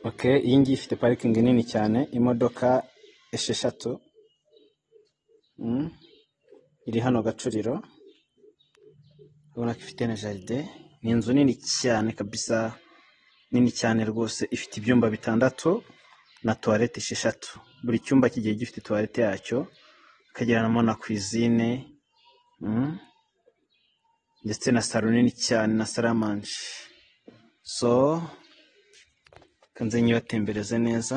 Ok, iyi ngiyi ifite parikingi nini cyane, imodoka esheshatu, mm, iri hano Gacuriro, urabona ko ifite na jaride, ni inzu nini cyane kabisa, nini cyane rwose, ifite ibyumba bitandatu na tuwarete esheshatu. Buri cyumba kigiye gifite tuwarete yacyo, ikagiranamo na kwizine, mm, ndetse na salo nini cyane na saramanje. So, kanze nyibatembereze neza.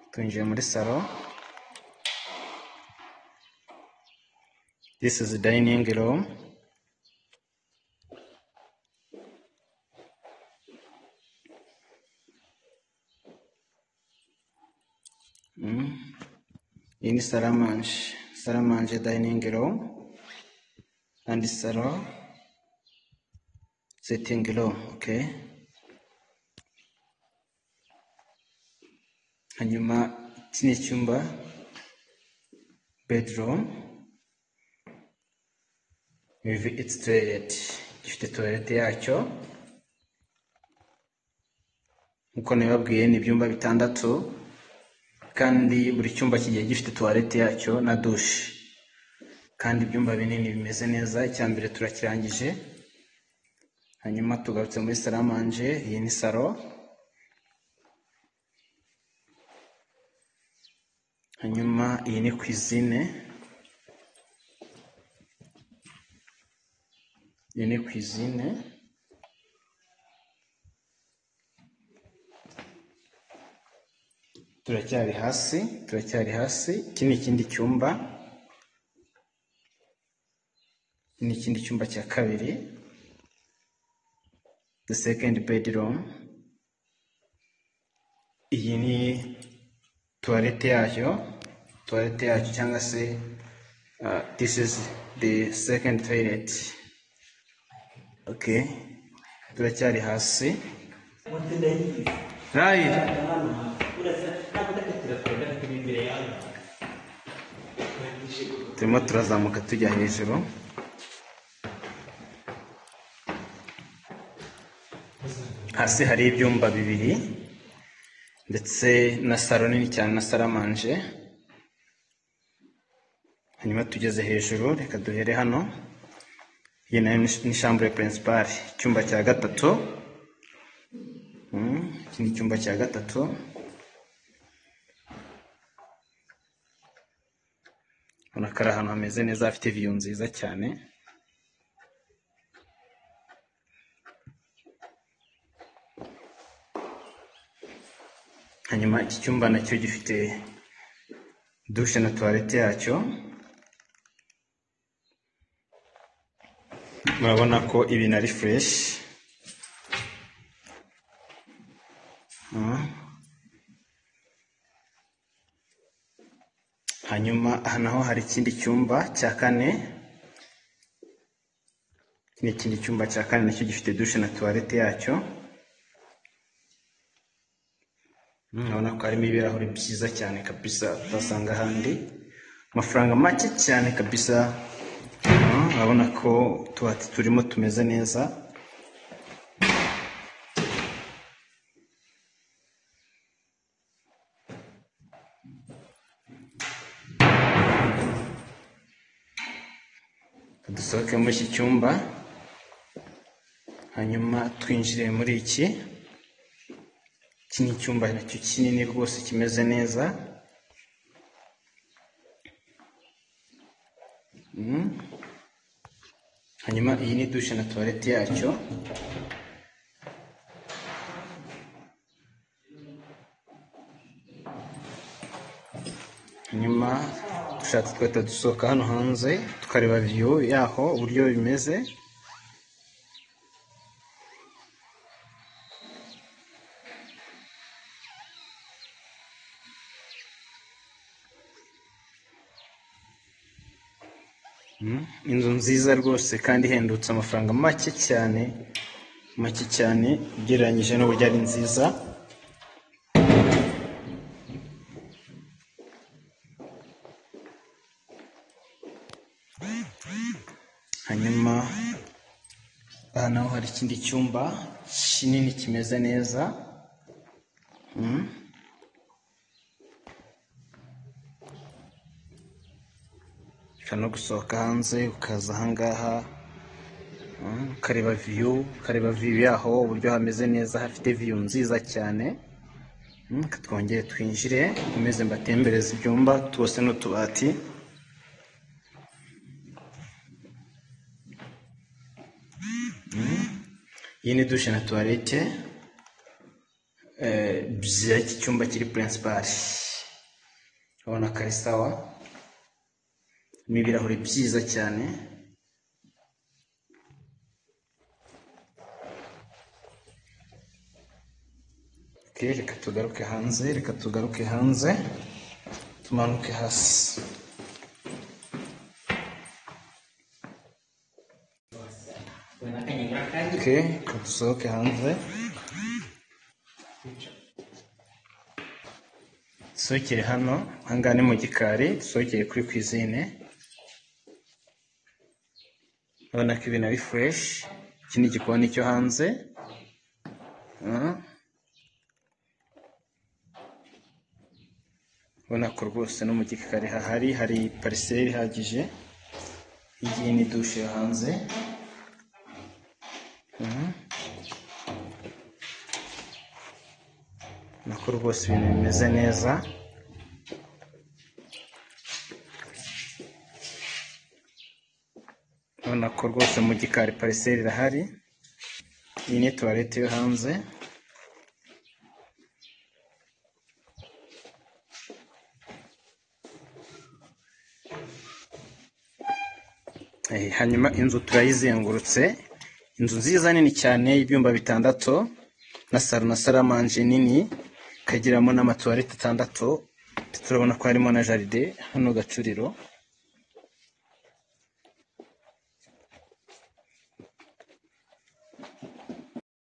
Twinjiye muri salo, this is dining room, iyi ni saramanje, saramanje dining room, and salo, sitting room, okay? Hanyuma iki ni icyumba, bedroom, with its toilet, gifite toilet yacyo, nk'uko nabibabwiye ni ibyumba bitandatu, kandi buri cyumba kigiye gifite tuwarete yacyo na dushe kandi ibyumba binini bimeze neza icya mbere turakirangije hanyuma tugarutse muri saramanje iyi ni saro hanyuma iyi ni kwizine iyi ni kwizine turacyari hasi turacyari hasi iki ni ikindi cyumba iki ni ikindi cyumba cya kabiri the second bedroom iyi ni tuwarete yayo tuwarete yayo cyangwa se uh, this is the second toilet okay turacyari hasi rayi turimo turazamuka tujya hejuru hasi hari ibyumba bibiri ndetse na saro nini cyane na saramanje hanyuma tugeze hejuru reka duhere hano iyi nayo ni- ni shambure purinsipari icyumba cya gatatu Mm, iki ni icyumba cya gatatu ubona ko ari ahantu hameze neza hafite viyu nziza cyane hanyuma iki cyumba nacyo gifite dushe na tuwarete yacyo murabona ko ibintu ari fureshi hanyuma aha naho hari ikindi cyumba cya kane iki ni ikindi cyumba cya kane nacyo gifite dushe na tuwarete yacyo urabona ko harimo ibirahuri byiza cyane kabisa utasanga ahandi amafaranga make cyane kabisa Mm, urabona ko utubati turimo tumeze neza dusohoke muri iki cyumba hanyuma twinjire muri iki iki ni icyumba nacyo kinini rwose kimeze neza Mm. hanyuma iyi ni dushe na tuwarete yacyo hanyuma dushatse tugahita dusohoka hano hanze tukareba viyu yaho uburyo bimeze inzu nziza rwose kandi ihendutse amafaranga make cyane make cyane ugereranyije n'uburyo ari nziza ikindi cyumba kinini kimeze neza Mm. ushobora no gusohoka hanze ukaza ahangaha Mm, ukareba viyu ukareba viyu yaho uburyo hameze neza hafite viyu nziza cyane Mm, reka twongere twinjire nkomeze mbatembereze ibyumba tuwose n'utubati iyi ni dushe na tuwarete eh, by'iki cyumba kiri purinsipari urabona ko ari sawa ni ibirahuri byiza cyane Ok, reka tugaruke hanze reka tugaruke hanze tumanuke hasi Ok, reka dusohoke hanze dusohokere hano ahangaha ni mu gikari dusohokere kuri kwizine urabona ko ibintu ari fureshi iki ni igikoni cyo hanze Ah. ubona ko rwose no mu gikari hahari hari pariseri ihagije iyi ni dushe yo hanze Mhm. nako rwose ibintu bimeze neza ubona ko rwose mu gikari pariseri irahari iyi ni tuwarete yo hanze Eh, hanyuma inzu turayizengurutse inzu nziza nini cyane y'ibyumba bitandatu na salo na saramanje nini ikagiramo n'amatuwarete atandatu turabona ko harimo na jaride hano gacuriro